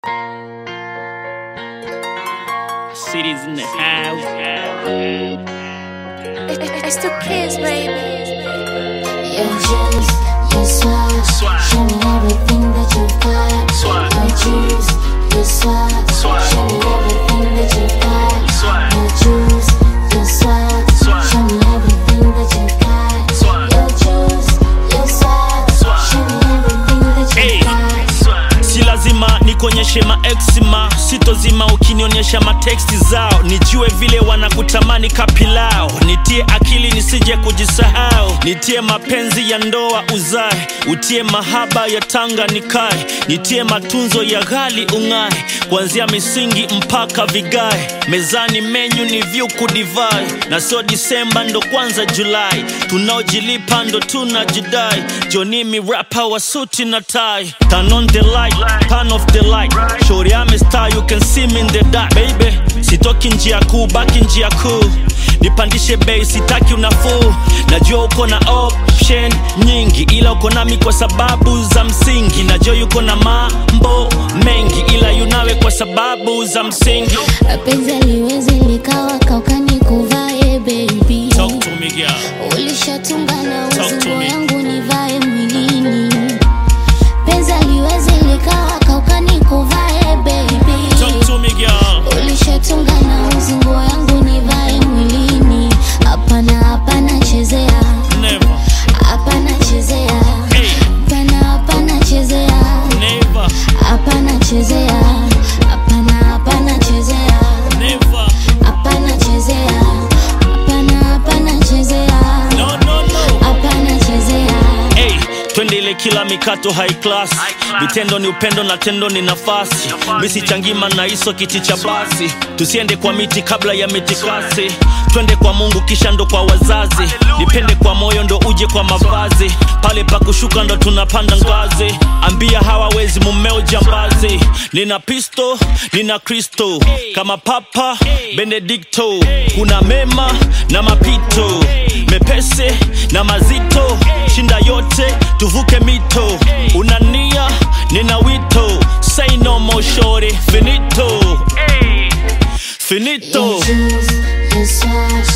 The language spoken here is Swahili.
Cities in the house. It's the kids, baby. Your juice, your swag. Swag. Show me everything that you got. Swag. Your juice, your swag. Swag. Show me everything that you got. Swag. Your juice, your swag. Swag. Show me everything that you got. Swag. Your juice, your swag. Swag. Show me everything that you Hey. got. si lazima nikuonyeshe maexima sitozima ukinionyesha mateksti zao nijue vile wanakutamani kapilao nitie akili nisije kujisahau nitie mapenzi ya ndoa uzae utie mahaba ya tanga nikae nitie matunzo ya ghali ung'ae kuanzia misingi mpaka vigae mezani menyu ni vyuku divai na sio disemba ndo kwanza julai tunaojilipa ndo tunajidai jonimi rapa wa suti na tai turn on the light turn off the light shori ame star you can see me in the dark baby sitoki njia kuu baki njia kuu nipandishe bei sitaki unafuu najua uko na option nyingi ila uko nami kwa sababu za msingi najua yuko na mambo mengi ila yunawe kwa sababu za msingi Penzi liwezi likawa kaukani kuvae baby. Talk to me, girl. ulishatunga na Talk to uzingo me. yangu nivae mwilini penzi liwezi likawa kaukani kuvae baby Talk to me, girl. ulishatunga na uzingo yangu nivae mwilini hapana hapana chezea Never, hapana chezea hey, hapana hapana chezea never, hapana chezea hapana hapana chezea never. hapana chezea hapana hapana chezea No, no, no. hapana chezea Hey, twende ile kila mikato high class vitendo ni upendo na tendo ni nafasi misi changima na iso kiti cha basi tusiende kwa miti kabla ya mitikasi twende kwa mungu kisha ndo kwa wazazi nipende kwa moyo ndo uje kwa mavazi pale pa kushuka ndo tunapanda ngazi ambia hawawezi mumeo jambazi nina pisto nina kristo kama papa benedikto kuna mema na mapito mepese na mazito shinda yote tuvuke mito unania nina wito say no more shorty finito hey. finito Your juice, your swag,